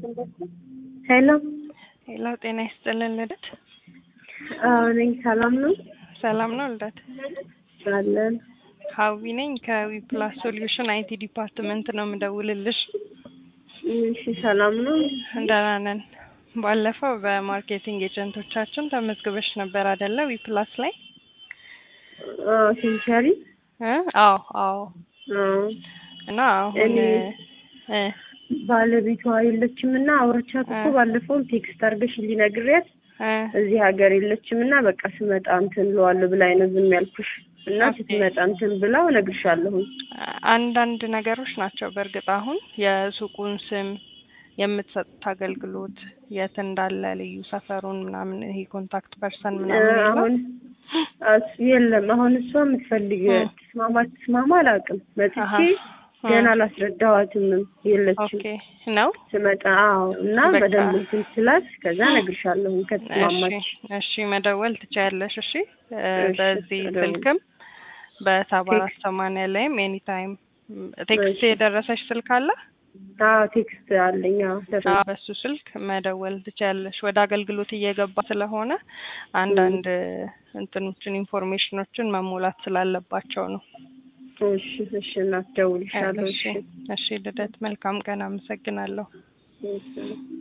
ሄሎ ሄሎ፣ ጤና ይስጥልን ልደት። አዎ ነኝ። ሰላም ነው ሰላም ነው ልደት? አለን። ሀዊ ነኝ ከዊ ፕላስ ሶሉሽን አይቲ ዲፓርትመንት ነው የምደውልልሽ። እሺ ሰላም ነው። ደህና ነን። ባለፈው በማርኬቲንግ ኤጀንቶቻችን ተመዝግበሽ ነበር አይደለ? ዊ ፕላስ ላይ አዎ ሴንቸሪ እ አዎ አዎ። አዎ እና አሁን እኔ- እ ባለቤቷ የለችም እና አውርቻት እኮ እ። ባለፈው ቴክስት አድርገሽልኝ ነግሬያት እ እዚህ ሀገር የለችም እና በቃ ስመጣ እንትን እለዋለሁ ብላኝ ነው ዝም ያልኩሽ እና ኦኬ። ስትመጣ እንትን ብላው እነግርሻለሁ። አንዳንድ ነገሮች ናቸው። በእርግጥ አሁን የሱቁን ስም፣ የምትሰጡት አገልግሎት፣ የት እንዳለ ልዩ ሰፈሩን ምናምን ይሄ ኮንታክት ፐርሰን ምናምን የለም? አሁን እሱ የለም አሁን እሷ የምትፈልግ እ። ትስማማ ትስማማ አላውቅም። መጥቼ አሀ። እ። ገና አላስረዳኋትምም የለችም። ኦኬ ነው። ስመጣ አዎ እና በቃ። በደንብ እንትን ስላት ከዛ እነግርሻለሁ እሺ ከተስማማች። እሺ፣ መደወል ትችያለሽ። እሺ እ እሺ፣ በዚህ እደውል። ስልክም በሰባ አራት ሰማንያ ላይም ኤኒ ታይም ቴክስት እሺ። የደረሰሽ ስልክ አለ? አዎ ቴክስት አለኝ። አዎ ደረሰ። አዎ፣ በሱ ስልክ መደወል ትችያለሽ። ወደ አገልግሎት እየገባ ስለሆነ አንዳንድ እንትኖችን ኢንፎርሜሽኖችን መሞላት ስላለባቸው ነው። እሺ እሺ እናት ደውልልሻለሁ። እሺ እሺ እሺ፣ ልደት መልካም ቀን። አመሰግናለሁ። እሺ